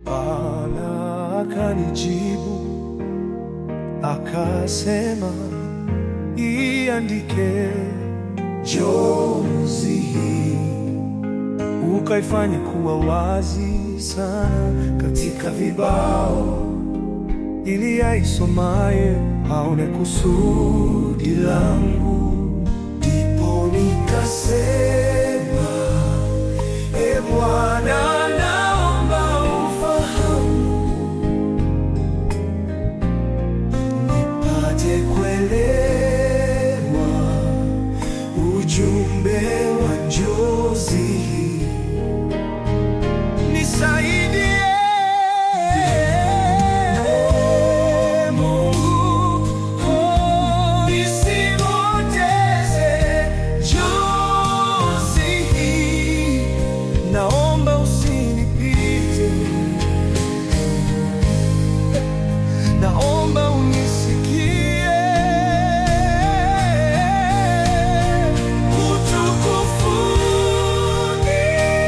Bwana akanijibu akasema, iandike jozi hii ukaifanye kuwa wazi sana katika vibao, ili aisomaye aone kusudi langu. Ndipo nikasema, e Bwana, naomba ufahamu nipate kuelewa ujumbe wa njozi hii. Nisaidie Mungu, oh, nisipoteze njozi hii. Naomba usinipite, naomba unisikie. Utukufu ni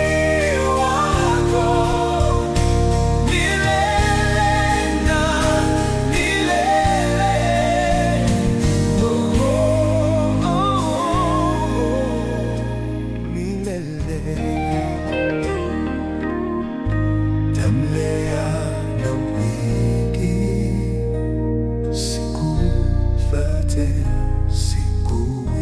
wako milele na milele. Oh, oh, oh, milele. Tamlea na wiki siku zote, siku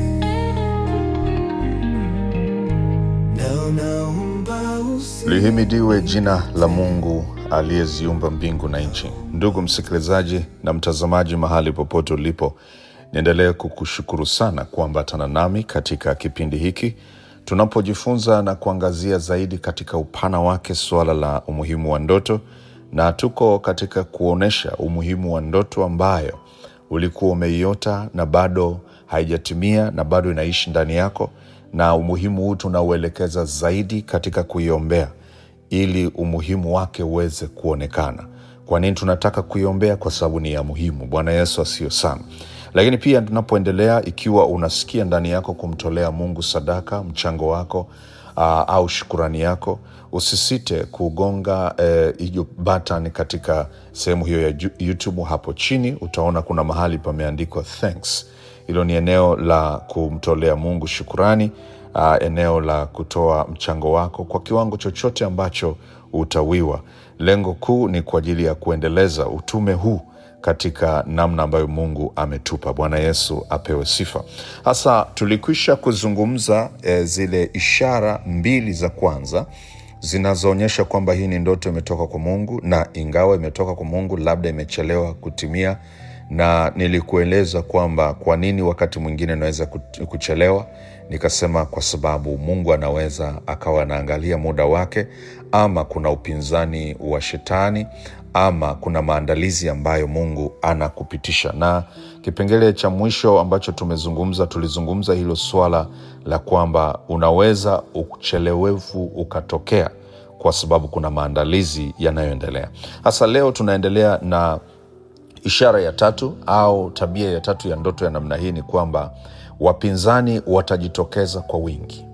na naomba usi Lihimidiwe jina la Mungu aliyeziumba mbingu na nchi. Ndugu msikilizaji na mtazamaji, mahali popote ulipo, niendelee kukushukuru sana kuambatana nami katika kipindi hiki tunapojifunza na kuangazia zaidi katika upana wake suala la umuhimu wa ndoto, na tuko katika kuonyesha umuhimu wa ndoto ambayo ulikuwa umeiota na bado haijatimia na bado inaishi ndani yako, na umuhimu huu tunauelekeza zaidi katika kuiombea ili umuhimu wake uweze kuonekana. Kwa nini tunataka kuiombea? Kwa sababu ni ya muhimu. Bwana Yesu asiyo sana. Lakini pia tunapoendelea, ikiwa unasikia ndani yako kumtolea Mungu sadaka, mchango wako uh, au shukurani yako, usisite kugonga eh, hiyo button katika sehemu hiyo ya Ju- YouTube hapo chini, utaona kuna mahali pameandikwa thanks. Hilo ni eneo la kumtolea Mungu shukurani, uh, eneo la kutoa mchango wako kwa kiwango chochote ambacho utawiwa. Lengo kuu ni kwa ajili ya kuendeleza utume huu katika namna ambayo Mungu ametupa. Bwana Yesu apewe sifa. Hasa tulikwisha kuzungumza eh, zile ishara mbili za kwanza zinazoonyesha kwamba hii ni ndoto imetoka kwa Mungu, na ingawa imetoka kwa Mungu, labda imechelewa kutimia, na nilikueleza kwamba kwa nini wakati mwingine inaweza kut- kuchelewa. Nikasema kwa sababu Mungu anaweza akawa anaangalia muda wake, ama kuna upinzani wa shetani, ama kuna maandalizi ambayo Mungu anakupitisha. Na kipengele cha mwisho ambacho tumezungumza, tulizungumza hilo swala la kwamba unaweza uchelewevu ukatokea kwa sababu kuna maandalizi yanayoendelea. Hasa leo tunaendelea na ishara ya tatu au tabia ya tatu ya ndoto ya namna hii ni kwamba wapinzani watajitokeza kwa wingi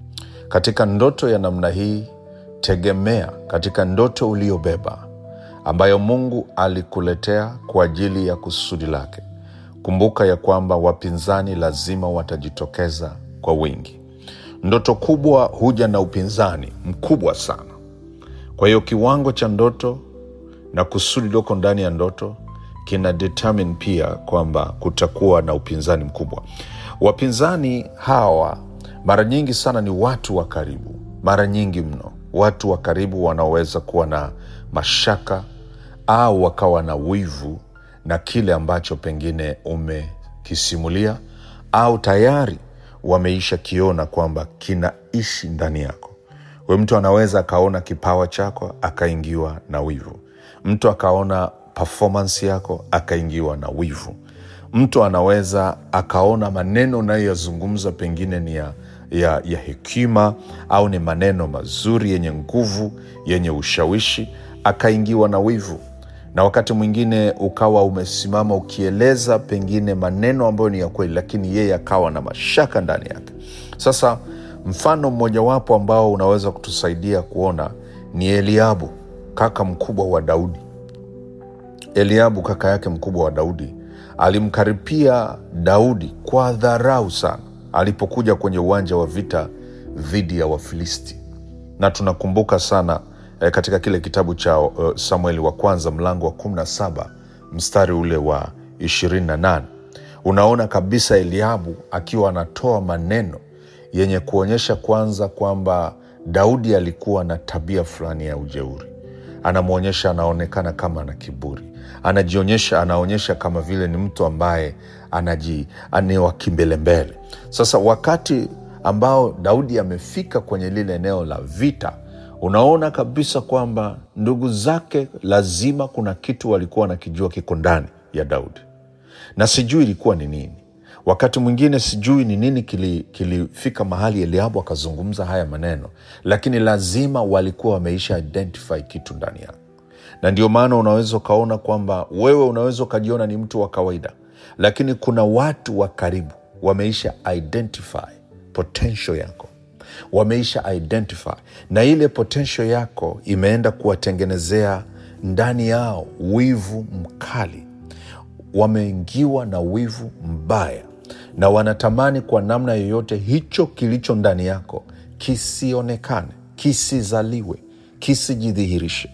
katika ndoto ya namna hii. Tegemea katika ndoto uliyobeba ambayo Mungu alikuletea kwa ajili ya kusudi lake. Kumbuka ya kwamba wapinzani lazima watajitokeza kwa wingi. Ndoto kubwa huja na upinzani mkubwa sana. Kwa hiyo kiwango cha ndoto na kusudi lioko ndani ya ndoto kina determine pia kwamba kutakuwa na upinzani mkubwa. Wapinzani hawa mara nyingi sana ni watu wa karibu, mara nyingi mno watu wa karibu wanaoweza kuwa na mashaka au wakawa na wivu na kile ambacho pengine umekisimulia au tayari wameisha kiona kwamba kinaishi ndani yako. We mtu anaweza akaona kipawa chako akaingiwa na wivu, mtu akaona performance yako akaingiwa na wivu, mtu anaweza akaona maneno unayoyazungumza pengine ni ya, ya, ya hekima au ni maneno mazuri yenye nguvu yenye ushawishi akaingiwa na wivu na wakati mwingine ukawa umesimama ukieleza pengine maneno ambayo ni ya kweli, lakini yeye akawa na mashaka ndani yake. Sasa mfano mmojawapo ambao unaweza kutusaidia kuona ni Eliabu. kaka mkubwa wa Daudi, Eliabu kaka yake mkubwa wa Daudi alimkaripia Daudi kwa dharau sana alipokuja kwenye uwanja wa vita dhidi ya Wafilisti, na tunakumbuka sana eh, katika kile kitabu cha uh, Samueli wa kwanza mlango wa 17 mstari ule wa 28 unaona kabisa Eliabu akiwa anatoa maneno yenye kuonyesha kwanza kwamba Daudi alikuwa na tabia fulani ya ujeuri anamwonyesha anaonekana kama ana kiburi anajionyesha anaonyesha kama vile ni mtu ambaye anaji ni wa kimbelembele sasa wakati ambao daudi amefika kwenye lile eneo la vita unaona kabisa kwamba ndugu zake lazima kuna kitu walikuwa wanakijua kiko ndani ya daudi na sijui ilikuwa ni nini wakati mwingine sijui ni nini kili- kilifika mahali eliabu akazungumza haya maneno lakini lazima walikuwa wameisha identify kitu ndani yake na ndio maana unaweza ukaona kwamba wewe unaweza ukajiona ni mtu wa kawaida lakini kuna watu wa karibu wameisha identify potential yako wameisha identify na ile potential yako imeenda kuwatengenezea ndani yao wivu mkali wameingiwa na wivu mbaya na wanatamani kwa namna yoyote hicho kilicho ndani yako kisionekane kisizaliwe kisijidhihirishe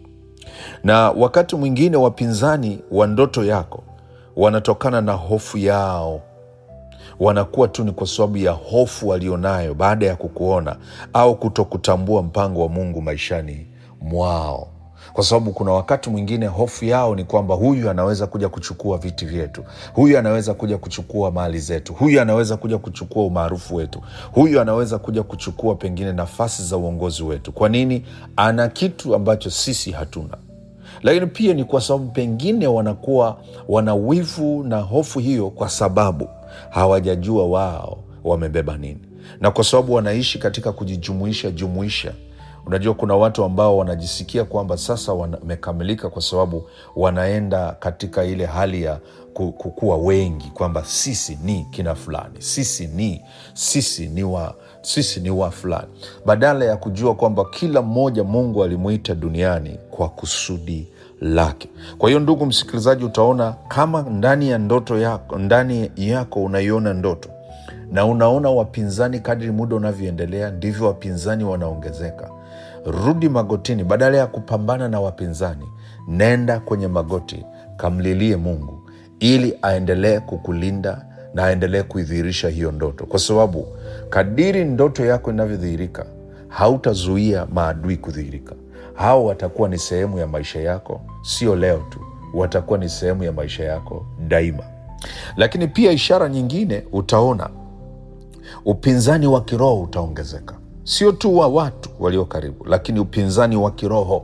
na wakati mwingine wapinzani wa ndoto yako wanatokana na hofu yao wanakuwa tu ni kwa sababu ya hofu walionayo baada ya kukuona au kutokutambua mpango wa mungu maishani mwao kwa sababu kuna wakati mwingine hofu yao ni kwamba huyu anaweza kuja kuchukua viti vyetu huyu anaweza kuja kuchukua mali zetu huyu anaweza kuja kuchukua umaarufu wetu huyu anaweza kuja kuchukua pengine nafasi za uongozi wetu kwa nini ana kitu ambacho sisi hatuna lakini pia ni kwa sababu pengine wanakuwa wana wivu na hofu hiyo kwa sababu hawajajua wao wamebeba nini na kwa sababu wanaishi katika kujijumuisha jumuisha unajua kuna watu ambao wanajisikia kwamba sasa wamekamilika kwa sababu wanaenda katika ile hali ya ku- kukuwa wengi kwamba sisi ni kina fulani sisi ni sisi ni wa sisi ni wa fulani badala ya kujua kwamba kila mmoja mungu alimuita duniani kwa kusudi lake kwa hiyo ndugu msikilizaji utaona kama ndani ya ndoto yako ndani yako unaiona ndoto na unaona wapinzani kadri muda unavyoendelea ndivyo wapinzani wanaongezeka rudi magotini badala ya kupambana na wapinzani nenda kwenye magoti kamlilie mungu ili aendelee kukulinda na aendelee kuidhihirisha hiyo ndoto kwa sababu kadiri ndoto yako inavyodhihirika hautazuia maadui kudhihirika hao watakuwa ni sehemu ya maisha yako sio leo tu watakuwa ni sehemu ya maisha yako daima lakini pia ishara nyingine utaona upinzani wa kiroho utaongezeka sio tu wa watu walio karibu lakini upinzani wa kiroho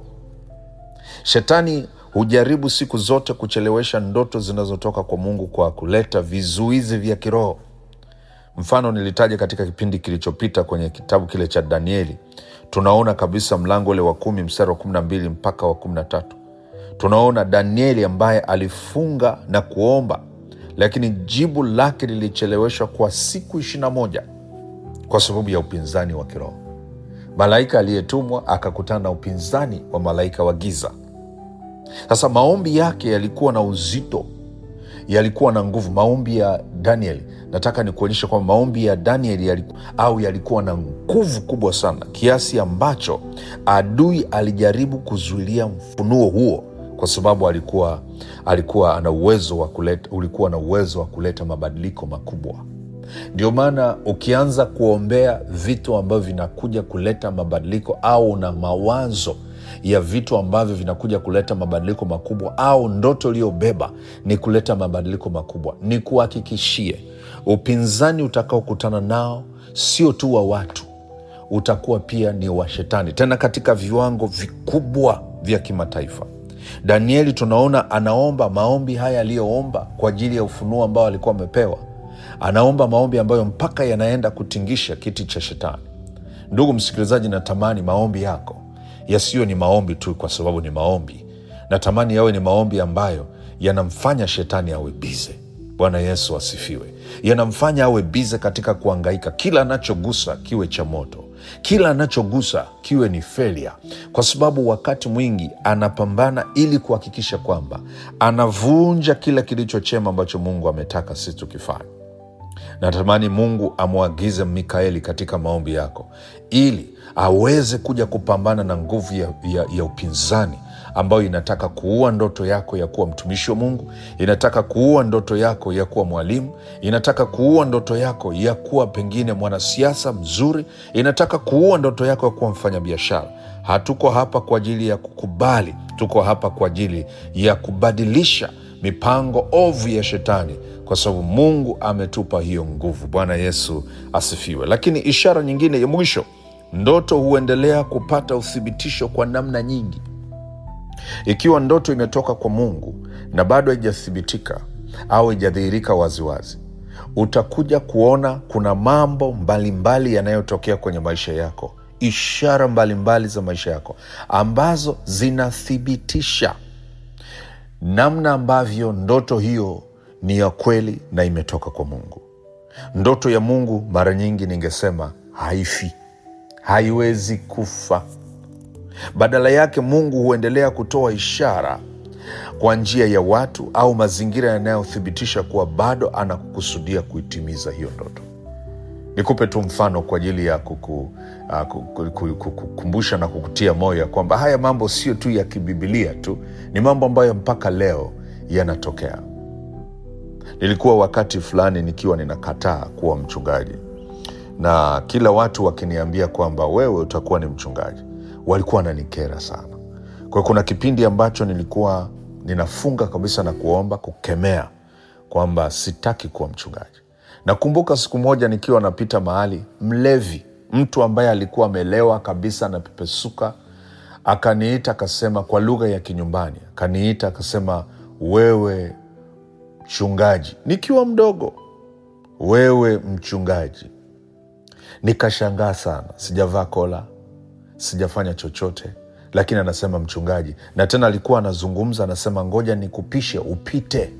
shetani hujaribu siku zote kuchelewesha ndoto zinazotoka kwa mungu kwa kuleta vizuizi vya kiroho mfano nilitaja katika kipindi kilichopita kwenye kitabu kile cha danieli tunaona kabisa mlango ule wa kumi mstari wa kumi na mbili mpaka wa kumi na tatu tunaona danieli ambaye alifunga na kuomba lakini jibu lake lilicheleweshwa kwa siku ishirina moja kwa sababu ya upinzani wa kiroho malaika aliyetumwa akakutana na upinzani wa malaika wa giza sasa maombi yake yalikuwa na uzito yalikuwa na nguvu maombi ya danieli nataka nikuonyesha kwamba maombi ya danieli yaliku, au yalikuwa na nguvu kubwa sana kiasi ambacho adui alijaribu kuzuilia mfunuo huo kwa sababu alikuwa alikuwa ana uwezo wa kuleta ulikuwa na uwezo wa kuleta mabadiliko makubwa ndio maana ukianza kuombea vitu ambavyo vinakuja kuleta mabadiliko au una mawazo ya vitu ambavyo vinakuja kuleta mabadiliko makubwa au ndoto iliyobeba ni kuleta mabadiliko makubwa ni kuhakikishie upinzani utakaokutana nao sio tu wa watu utakuwa pia ni wa shetani tena katika viwango vikubwa vya kimataifa danieli tunaona anaomba maombi haya aliyoomba kwa ajili ya ufunuo ambao alikuwa amepewa anaomba maombi ambayo mpaka yanaenda kutingisha kiti cha shetani ndugu msikilizaji natamani maombi yako yasiyo ni maombi tu kwa sababu ni maombi natamani yawe ni maombi ambayo yanamfanya shetani awe bize bwana yesu asifiwe yanamfanya awe bize katika kuangaika kila anachogusa kiwe cha moto kila anachogusa kiwe ni failure, kwa sababu wakati mwingi anapambana ili kuhakikisha kwamba anavunja kila kilicho chema ambacho Mungu ametaka sisi tukifanya. Natamani Mungu amwagize Mikaeli katika maombi yako ili aweze kuja kupambana na nguvu ya, ya, ya upinzani ambayo inataka kuua ndoto yako ya kuwa mtumishi wa Mungu, inataka kuua ndoto yako ya kuwa mwalimu, inataka kuua ndoto yako ya kuwa pengine mwanasiasa mzuri, inataka kuua ndoto yako ya kuwa mfanyabiashara. Hatuko hapa kwa ajili ya kukubali, tuko hapa kwa ajili ya kubadilisha mipango ovu ya shetani kwa sababu Mungu ametupa hiyo nguvu. Bwana Yesu asifiwe. Lakini ishara nyingine ya mwisho, ndoto huendelea kupata uthibitisho kwa namna nyingi. Ikiwa ndoto imetoka kwa Mungu na bado haijathibitika au haijadhihirika waziwazi, utakuja kuona kuna mambo mbalimbali yanayotokea kwenye maisha yako, ishara mbalimbali mbali za maisha yako ambazo zinathibitisha namna ambavyo ndoto hiyo ni ya kweli na imetoka kwa Mungu. Ndoto ya Mungu mara nyingi ningesema haifi, haiwezi kufa. Badala yake, Mungu huendelea kutoa ishara kwa njia ya watu au mazingira yanayothibitisha kuwa bado anakukusudia kuitimiza hiyo ndoto. Nikupe tu mfano kwa ajili ya kuku, uh, kuku- kuku- kukukumbusha na kukutia moyo ya kwamba haya mambo sio tu ya kibibilia tu, ni mambo ambayo mpaka leo yanatokea. Nilikuwa wakati fulani nikiwa ninakataa kuwa mchungaji, na kila watu wakiniambia kwamba wewe utakuwa ni mchungaji, walikuwa wananikera sana. Kwa hiyo kuna kipindi ambacho nilikuwa ninafunga kabisa na kuomba kukemea kwamba sitaki kuwa mchungaji. Nakumbuka siku moja nikiwa napita mahali, mlevi, mtu ambaye alikuwa amelewa kabisa na pepesuka, akaniita akasema, kwa lugha ya kinyumbani, akaniita akasema, wewe mchungaji, nikiwa mdogo, wewe mchungaji. Nikashangaa sana, sijavaa kola, sijafanya chochote, lakini anasema mchungaji, na tena alikuwa anazungumza, anasema ngoja nikupishe upite.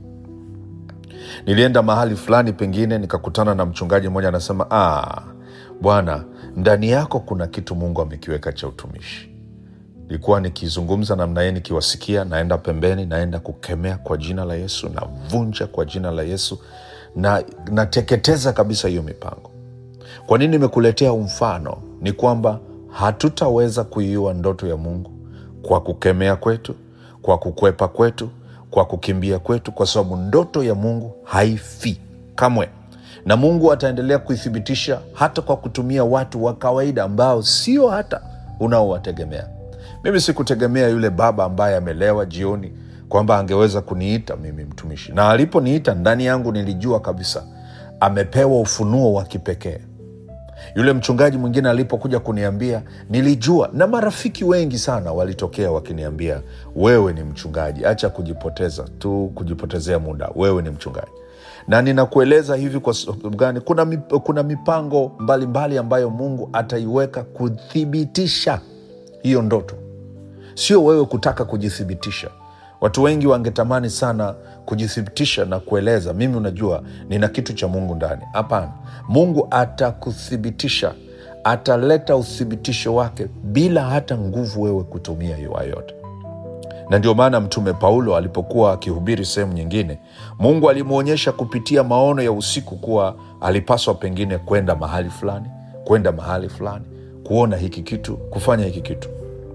Nilienda mahali fulani pengine nikakutana na mchungaji mmoja anasema, ah, bwana, ndani yako kuna kitu Mungu amekiweka cha utumishi. Nilikuwa nikizungumza namna yeye, nikiwasikia, naenda pembeni, naenda kukemea kwa jina la Yesu, navunja kwa jina la Yesu na nateketeza kabisa hiyo mipango. Kwa nini nimekuletea huu mfano? Ni kwamba hatutaweza kuiua ndoto ya Mungu kwa kukemea kwetu, kwa kukwepa kwetu, kwa kukimbia kwetu, kwa sababu ndoto ya Mungu haifi kamwe, na Mungu ataendelea kuithibitisha hata kwa kutumia watu wa kawaida ambao sio hata unaowategemea. Mimi sikutegemea yule baba ambaye amelewa jioni kwamba angeweza kuniita mimi mtumishi, na aliponiita ndani yangu nilijua kabisa amepewa ufunuo wa kipekee. Yule mchungaji mwingine alipokuja kuniambia, nilijua, na marafiki wengi sana walitokea wakiniambia, wewe ni mchungaji, acha kujipoteza tu, kujipotezea muda, wewe ni mchungaji. Na ninakueleza hivi kwa sababu gani? Kuna, mip- kuna mipango mbalimbali mbali ambayo Mungu ataiweka kuthibitisha hiyo ndoto sio wewe kutaka kujithibitisha. Watu wengi wangetamani sana kujithibitisha na kueleza, mimi unajua nina kitu cha Mungu ndani. Hapana, Mungu atakuthibitisha, ataleta uthibitisho wake bila hata nguvu wewe kutumia hiyo yote na ndio maana Mtume Paulo alipokuwa akihubiri sehemu nyingine, Mungu alimwonyesha kupitia maono ya usiku kuwa alipaswa pengine kwenda mahali fulani, kwenda mahali fulani, kuona hiki kitu, kufanya hiki kitu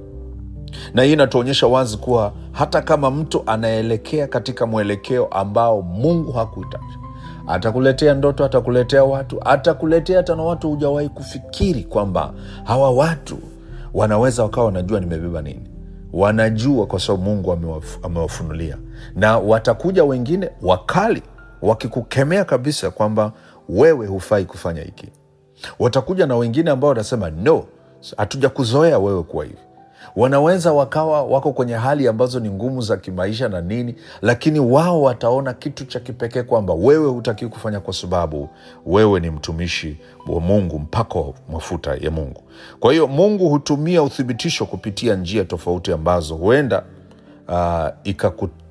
na hii inatuonyesha wazi kuwa hata kama mtu anaelekea katika mwelekeo ambao Mungu hakuhitaji, atakuletea ndoto, atakuletea watu, atakuletea hata na watu hujawahi kufikiri kwamba hawa watu wanaweza wakawa wanajua nimebeba nini. Wanajua kwa sababu Mungu amewaf- amewafunulia, na watakuja wengine wakali wakikukemea kabisa kwamba wewe hufai kufanya hiki. Watakuja na wengine ambao watasema no, hatujakuzoea wewe kuwa hivi wanaweza wakawa wako kwenye hali ambazo ni ngumu za kimaisha na nini, lakini wao wataona kitu cha kipekee kwamba wewe hutaki kufanya kwa sababu wewe ni mtumishi wa Mungu, mpako mafuta ya Mungu. Kwa hiyo Mungu hutumia uthibitisho kupitia njia tofauti ambazo huenda uh, ikaku,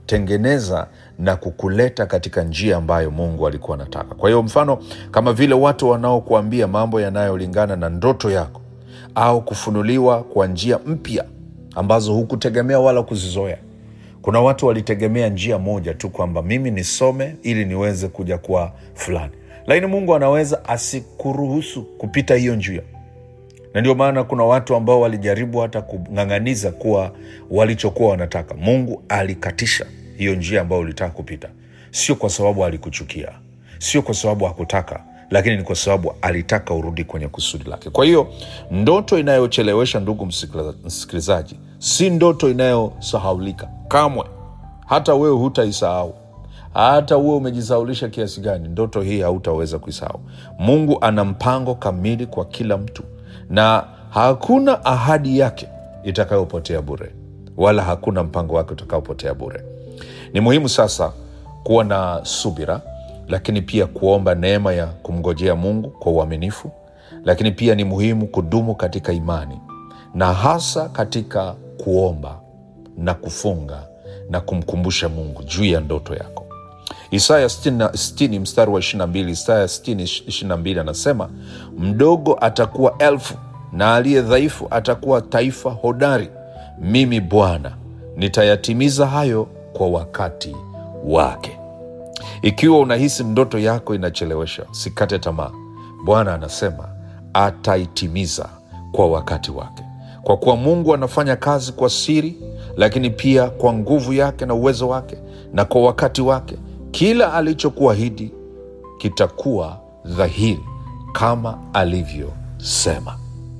kukutengeneza na kukuleta katika njia ambayo mungu alikuwa anataka kwa hiyo mfano kama vile watu wanaokuambia mambo yanayolingana na ndoto yako au kufunuliwa kwa njia mpya ambazo hukutegemea wala kuzizoea kuna watu walitegemea njia moja tu kwamba mimi nisome ili niweze kuja kuwa fulani lakini mungu anaweza asikuruhusu kupita hiyo njia na ndio maana kuna watu ambao walijaribu hata kung'ang'aniza kuwa walichokuwa wanataka mungu alikatisha hiyo njia ambayo ulitaka kupita sio kwa sababu alikuchukia sio kwa sababu hakutaka lakini ni kwa sababu alitaka urudi kwenye kusudi lake kwa hiyo ndoto inayochelewesha ndugu msikiliza- msikilizaji si ndoto inayosahaulika kamwe hata wewe hutaisahau hata uwe umejisaulisha kiasi gani ndoto hii hautaweza kuisahau mungu ana mpango kamili kwa kila mtu na hakuna ahadi yake itakayopotea bure wala hakuna mpango wake utakaopotea bure ni muhimu sasa kuwa na subira lakini pia kuomba neema ya kumngojea mungu kwa uaminifu lakini pia ni muhimu kudumu katika imani na hasa katika kuomba na kufunga na kumkumbusha mungu juu ya ndoto yako isaya 60 60 mstari wa 22 isaya 60 22 anasema mdogo atakuwa elfu na aliye dhaifu atakuwa taifa hodari mimi bwana nitayatimiza hayo kwa wakati wake ikiwa unahisi ndoto yako inachelewesha sikate tamaa bwana anasema ataitimiza kwa wakati wake kwa kuwa mungu anafanya kazi kwa siri lakini pia kwa nguvu yake na uwezo wake na kwa wakati wake kila alichokuahidi kitakuwa dhahiri kama alivyosema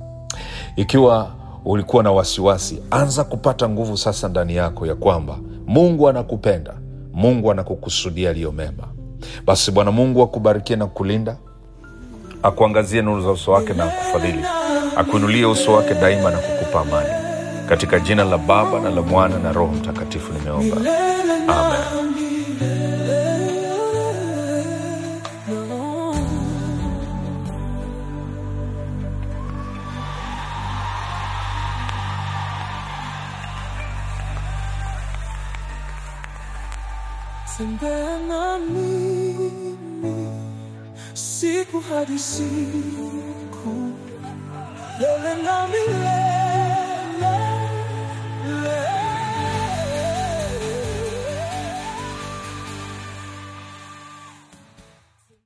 ikiwa ulikuwa na wasiwasi anza kupata nguvu sasa ndani yako ya kwamba mungu anakupenda mungu anakukusudia aliyo mema basi bwana mungu akubarikie na kulinda akuangazie nuru za uso wake na akufadhili akuinulie uso wake daima na kukupa amani katika jina la baba na la mwana na roho mtakatifu nimeomba amen Tembea na mimi siku hadi siku, lele na milele.